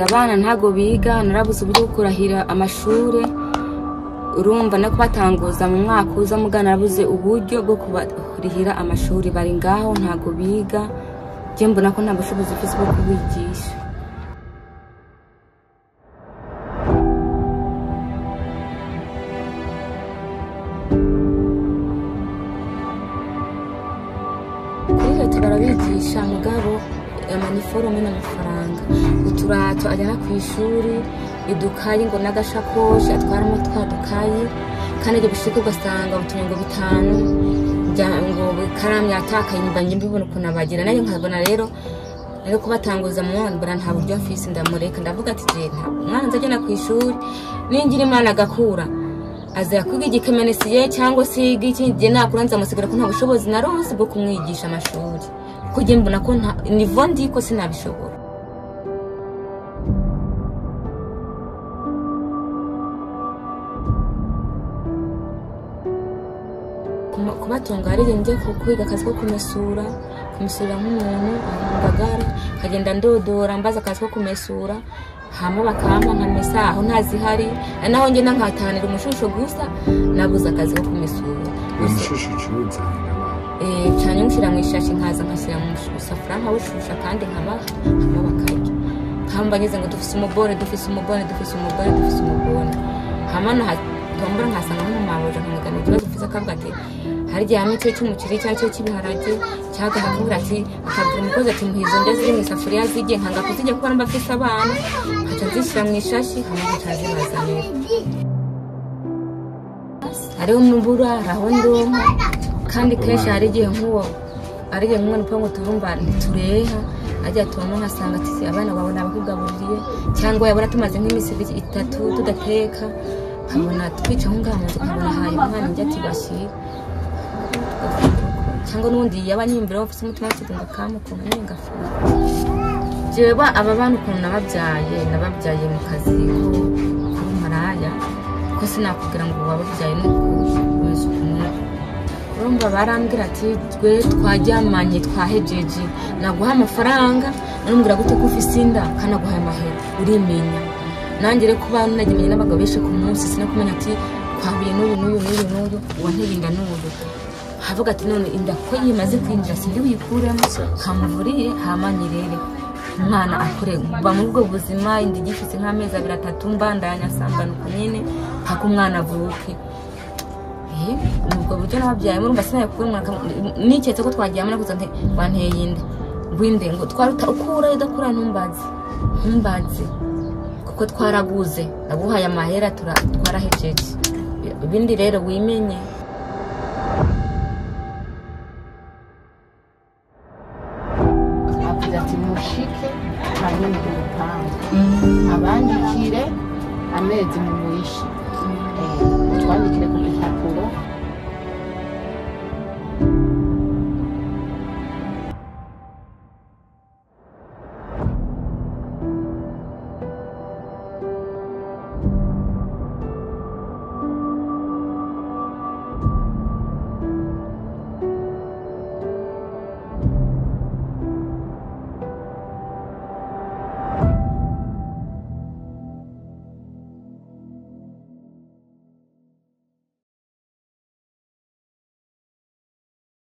abana ntabwo biga narabuze uburyo bwo kurahira amashuri urumva no kubatanguza mu mwaka uza mugana narabuze uburyo bwo kubarihira amashuri bari ngaho ntabwo biga njye mbona ko nta bushobozi bwiza bwo kubigisha kwiga tubarabigisha mugabo amaniforume n'amafaranga uturato ajyana ku ishuri idukayi ngo n'agashakoshi atwaramo twa dukayi kandi ibyo bishika ugasanga uturingo bitanu kugira ngo ikaramu yatakaye mbanjye mbibona ukuntu abagira nayo nkabona rero rero kubatanguza mu mwana mbona nta buryo afise ndamureka ndavuga ati je nta umwana nzajyana ku ishuri ningira imana agakura aza kwiga igikemenesiye cyangwa se igiki je nakura nzamusigara ko nta bushobozi narose bwo kumwigisha amashuri kuko je mbona ko nta nivo ndiko sinabishobora kubatunga ari njye kwiga akazi ko kumesura kumesura nk'umuntu mbagara nkagenda ndodora mbaza akazi ko kumesura hama bakampa nkamesa aho ntazihari naho njye nankatanira umushusho gusa nabuze akazi ko kumesura umushusho ucuruza Eh, cyane nshira mu ishashi nkaza nkashyira mu safuriya nkawushusha kandi nkaba hama bakarya nkamba ngeze ngo dufise umubone dufise umubone dufise umubone dufise umubone hama nahatombora nkasanga nk'umumabuje nkamugana ikibazo mfise akavuga ati harya hamwe icyo cy'umuceri cyangwa icyo cy'ibiharage cyagahagura ati akabwira umukozi ati muhizo ndya ziri mu isafuriya zigiye nkanga kuzijya kuko mba mfise abana nkaca nzishyira mu ishashi hama nkaca zibazanira hariho umubura hariho ndonka kandi kenshi hari igihe nk'uwo ari igihe nk'umwana upfa ngo turumva ntitureha ajya tubamo nkasanga ati "Si abana bawe nabakugaburiye cyangwa yabona tumaze nk'iminsi ibiri itatu tudateka nkabona twica aho ngaho mu nzu nkabona haye umwana njya ati bashyire cyangwa n'ubundi yaba nyimbira mfite umutima w'ikigunda kamukunga nyine ngafura jyewe aba bana ukuntu nababyaye nababyaye mu kazi ko kuba maraya ko sinakubwira ngo wababyaye no kubeza ukuntu urumva barambwira ati twe twaryamanye twahejeje naguha amafaranga nanumbwira gute ko ufise inda kanaguha amahera urimenya nanjye rero kuba nagemenye n'abagabo benshi ku munsi sinakumenya ati twahuye n'uyu n'uyu n'uyu n'uyu uwanteye inda n'uyu havuga ati none inda ko iyo imaze kwinjira sindi wikuramo hamuvuriye hamanyirere umwana akure mba muri ubwo buzima inda igifite nk'amezi abiri atatu mbandanya asambana uko nyine mpaka umwana avuke Eh, ni ubwo buryo nababyaye murumva sinayakura umwana niketse ko twagiyamo nakuza nti wanteye inda winde ngo twaruta ukura udakura ntumbaze ntumbaze kuko twaraguze naguhaye amahera tura- twarahejeje ibindi rero wimenye avuze ati mushike hanyuma ku rupangu abandikire amezi mumuhishe Eh, mutwandikire ku gipapuro